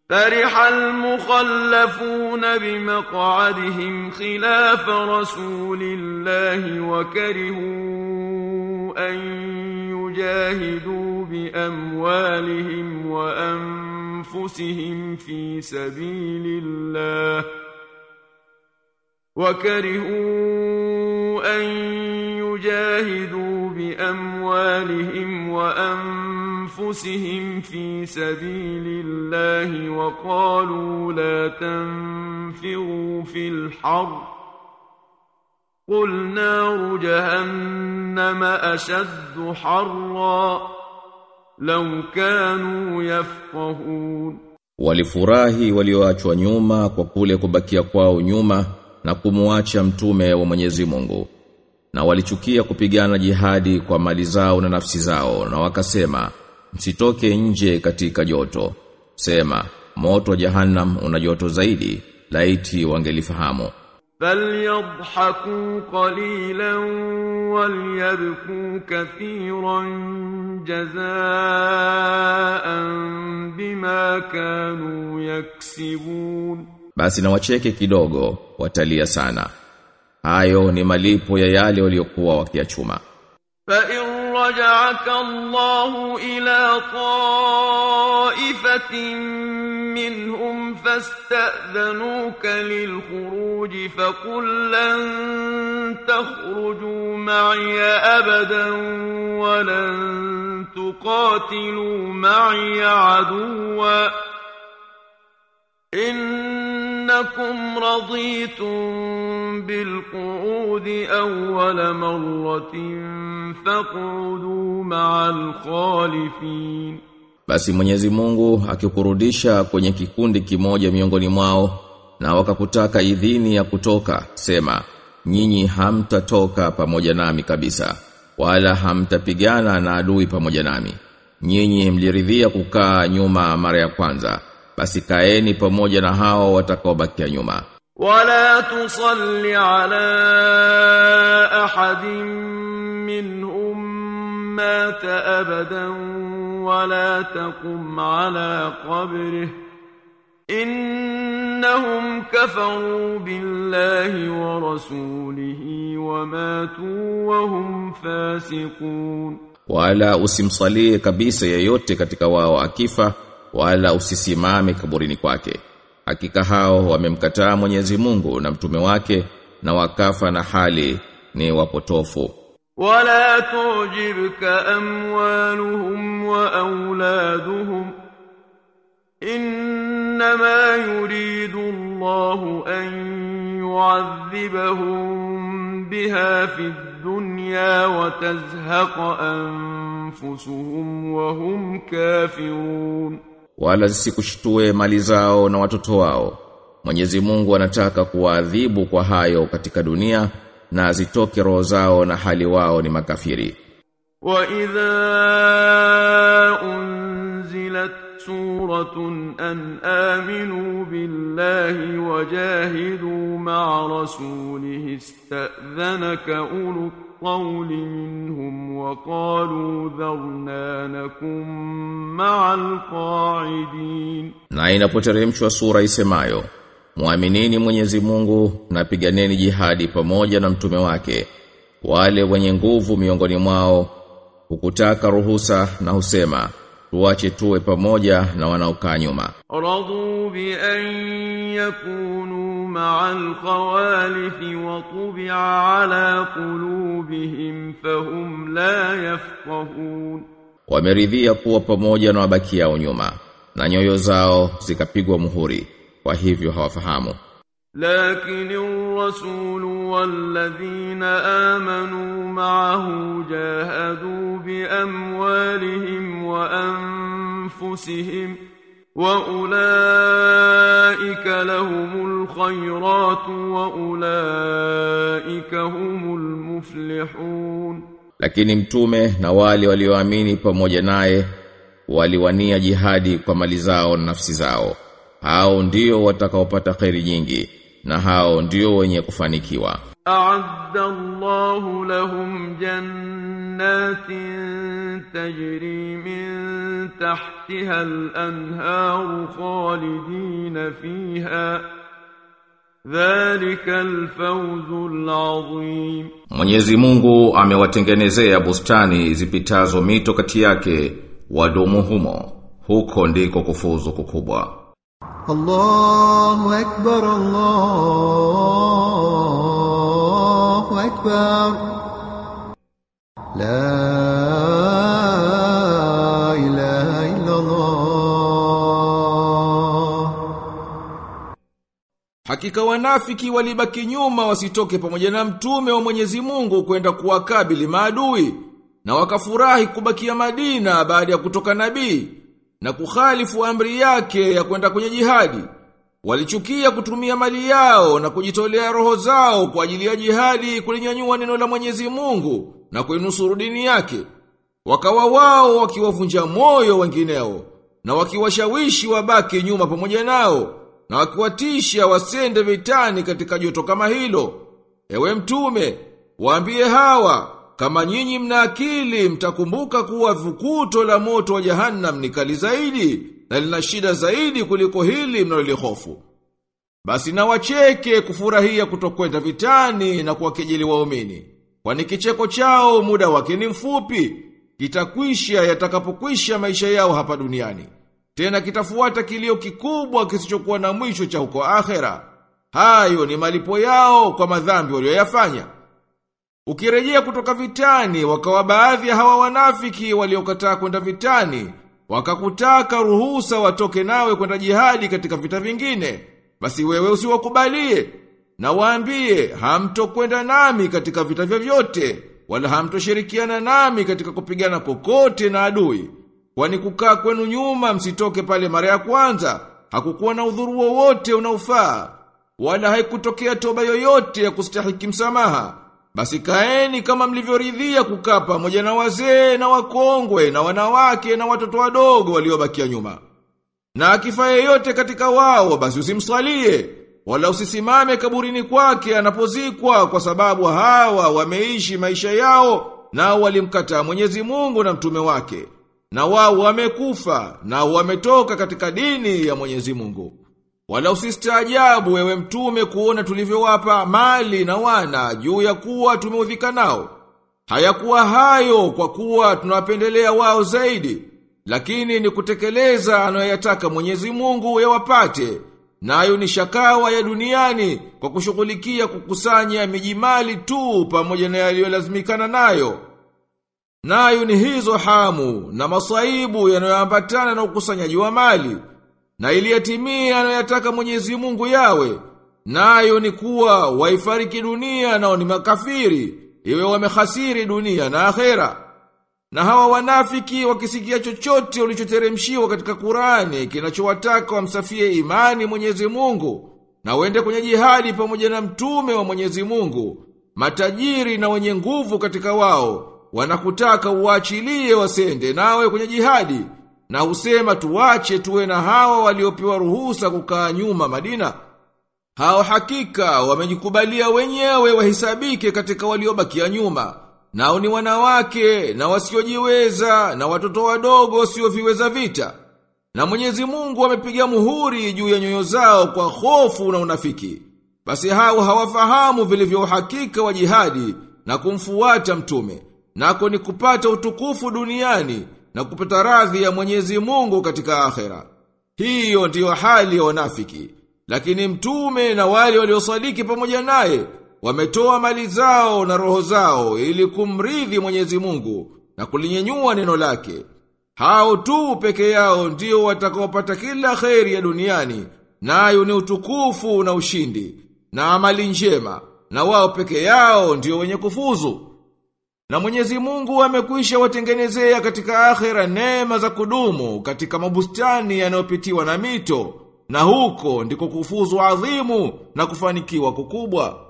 فرح المخلفون بمقعدهم خلاف رسول الله وكرهوا أن يجاهدوا بأموالهم وأنفسهم في سبيل الله وكرهوا أن يجاهدوا بأموالهم وأنفسهم في سبيل الله وقالوا لا تنفروا في الحر قل نار جهنم أشد حرا لو كانوا يفقهون Walifurahi walioachwa nyuma kwa kule kubakia kwao nyuma na kumuacha mtume wa Mwenyezi Mungu. Na walichukia kupigana jihadi kwa mali zao na nafsi zao na wakasema msitoke nje katika joto. Sema moto wa jahannam una joto zaidi laiti wangelifahamu. فليضحكوا قليلا وليبكوا كثيرا جزاء بما كانوا يكسبون Basi na wacheke kidogo watalia sana. Hayo ni malipo ya yale waliokuwa wakiachuma. فإن رجعك الله إلى طائفة منهم فاستأذنوك للخروج فقل لن تخرجوا معي أبدا ولن تقاتلوا معي عدوا إنكم رضيتم بالقعود أول مرة فاقعدوا مع الخالفين Basi Mwenyezi Mungu akikurudisha kwenye kikundi kimoja miongoni mwao na wakakutaka idhini ya kutoka sema nyinyi hamtatoka pamoja nami kabisa wala hamtapigana na adui pamoja nami nyinyi mliridhia kukaa nyuma mara ya kwanza basi kaeni pamoja na hao watakaobakia nyuma ولا تصل على أحد منهم مات أبدا ولا تقم على قبره إنهم كفروا بالله ورسوله وماتوا وهم فاسقون wala usimsalie kabisa yeyote katika wao akifa wala usisimame kaburini kwake hakika hao wamemkataa Mwenyezi Mungu na mtume wake na wakafa na hali ni wapotofu ولا تعجبك أموالهم وأولادهم إنما يريد الله أن يعذبهم بها في الدنيا وتزهق أنفسهم وهم كافرون wala zisikushtue mali zao na watoto wao Mwenyezi Mungu anataka kuwaadhibu kwa hayo katika dunia na zitoke roho zao na hali wao ni makafiri وإذا أنزلت سورة أن آمنوا بالله وجاهدوا مع رسوله استأذنك أولو الطول منهم وقالوا ذرنا نكن مع القاعدين na inapoteremshwa sura isemayo Muaminini Mwenyezi Mungu na piganeni jihadi pamoja na mtume wake wale wenye nguvu miongoni mwao hukutaka ruhusa na husema tuache tuwe pamoja na wanaokaa nyuma رضوا بأن يكونوا مع الخوالف وطبع على قلوبهم فهم لا يفقهون wameridhia kuwa pamoja na wabakiao nyuma na nyoyo zao zikapigwa muhuri kwa hivyo hawafahamu لكن الرسول والذين آمنوا معه جاهدوا بأموالهم وأنفسهم وأولئك لهم الخيرات وأولئك هم المفلحون lakini mtume na wale walioamini pamoja naye waliwania jihadi kwa mali zao na nafsi zao hao ndio watakaopata kheri nyingi na hao ndio wenye kufanikiwa أعد الله لهم جنات تجري من تحتها الأنهار خالدين فيها ذلك الفوز العظيم Mwenyezi Mungu amewatengenezea bustani zipitazo mito kati yake wadumu humo. Huko ndiko kufuzu kukubwa. الله أكبر الله أكبر لا إله إلا الله Hakika wanafiki walibaki nyuma wasitoke pamoja na mtume wa Mwenyezi Mungu kwenda kuwakabili maadui na wakafurahi kubakia Madina baada ya kutoka nabii na kukhalifu amri yake ya kwenda kwenye jihadi. Walichukia kutumia mali yao na kujitolea roho zao kwa ajili ya jihadi kulinyanyua neno la Mwenyezi Mungu na kuinusuru dini yake. Wakawa wao wakiwavunja moyo wengineo na wakiwashawishi wabaki nyuma pamoja nao na wakiwatisha wasende vitani katika joto kama hilo. Ewe mtume, waambie hawa kama nyinyi mna akili mtakumbuka kuwa vukuto la moto wa jahannam ni kali zaidi na lina shida zaidi kuliko hili mnalolihofu. Basi na wacheke kufurahia kutokwenda vitani na kuwakejeli waumini. Kwani kicheko chao muda wake ni mfupi, kitakwisha yatakapokwisha maisha yao hapa duniani. Tena kitafuata kilio kikubwa kisichokuwa na mwisho cha huko akhera. Hayo ni malipo yao kwa madhambi walioyafanya. Ukirejea kutoka vitani, wakawa baadhi ya hawa wanafiki waliokataa kwenda vitani, wakakutaka ruhusa watoke nawe kwenda jihadi katika vita vingine. Basi wewe usiwakubalie na waambie hamtokwenda nami katika vita vyovyote, wala hamtoshirikiana nami katika kupigana kokote na adui. Kwani kukaa kwenu nyuma msitoke pale mara ya kwanza, hakukuwa na udhuru wowote unaofaa, wala haikutokea toba yoyote ya kustahiki msamaha. Basi kaeni kama mlivyoridhia kukaa pamoja na wazee na wakongwe na wanawake na watoto wadogo waliobakia nyuma. Na akifa yeyote katika wao basi usimsalie wala usisimame kaburini kwake anapozikwa kwa sababu hawa wameishi maisha yao na walimkataa Mwenyezi Mungu na mtume wake. Na wao wamekufa na wametoka katika dini ya Mwenyezi Mungu. Wala usistaajabu wewe mtume kuona tulivyowapa mali na wana juu ya kuwa tumeudhika nao. Hayakuwa hayo kwa kuwa tunawapendelea wao zaidi, lakini ni kutekeleza anayoyataka Mwenyezi Mungu yawapate. Nayo ni shakawa ya duniani kwa kushughulikia kukusanya miji mali tu pamoja na yaliyolazimikana nayo. Nayo ni hizo hamu na masaibu yanayoambatana na ukusanyaji wa mali na iliyatimia anayoyataka Mwenyezi Mungu yawe nayo ni kuwa waifariki dunia nao ni makafiri iwe wamehasiri dunia na akhera na hawa wanafiki wakisikia chochote ulichoteremshiwa katika Qurani kinachowataka wamsafie imani Mwenyezi Mungu na wende kwenye jihadi pamoja na mtume wa Mwenyezi Mungu matajiri na wenye nguvu katika wao wanakutaka uachilie wasende nawe kwenye jihadi na husema tuwache tuwe na hawa waliopewa ruhusa kukaa nyuma Madina. Hao hakika wamejikubalia wenyewe wahisabike katika waliobakia nyuma. Nao ni wanawake na wasiojiweza na watoto wadogo wasioviweza vita. Na Mwenyezi Mungu amepiga muhuri juu ya nyoyo zao kwa hofu na unafiki. Basi hao hawafahamu vilivyo uhakika wa jihadi na kumfuata mtume. Nako ni kupata utukufu duniani na kupata radhi ya Mwenyezi Mungu katika akhera. Hiyo ndiyo hali ya wanafiki. Lakini mtume na wale waliosadiki pamoja naye wametoa mali zao na roho zao ili kumridhi Mwenyezi Mungu na kulinyenyua neno lake. Hao tu peke yao ndio watakaopata kila kheri ya duniani, nayo ni utukufu na ushindi na amali njema, na wao peke yao ndio wenye kufuzu. Na Mwenyezi Mungu amekwisha watengenezea katika akhera neema za kudumu katika mabustani yanayopitiwa na mito, na huko ndiko kufuzu adhimu na kufanikiwa kukubwa.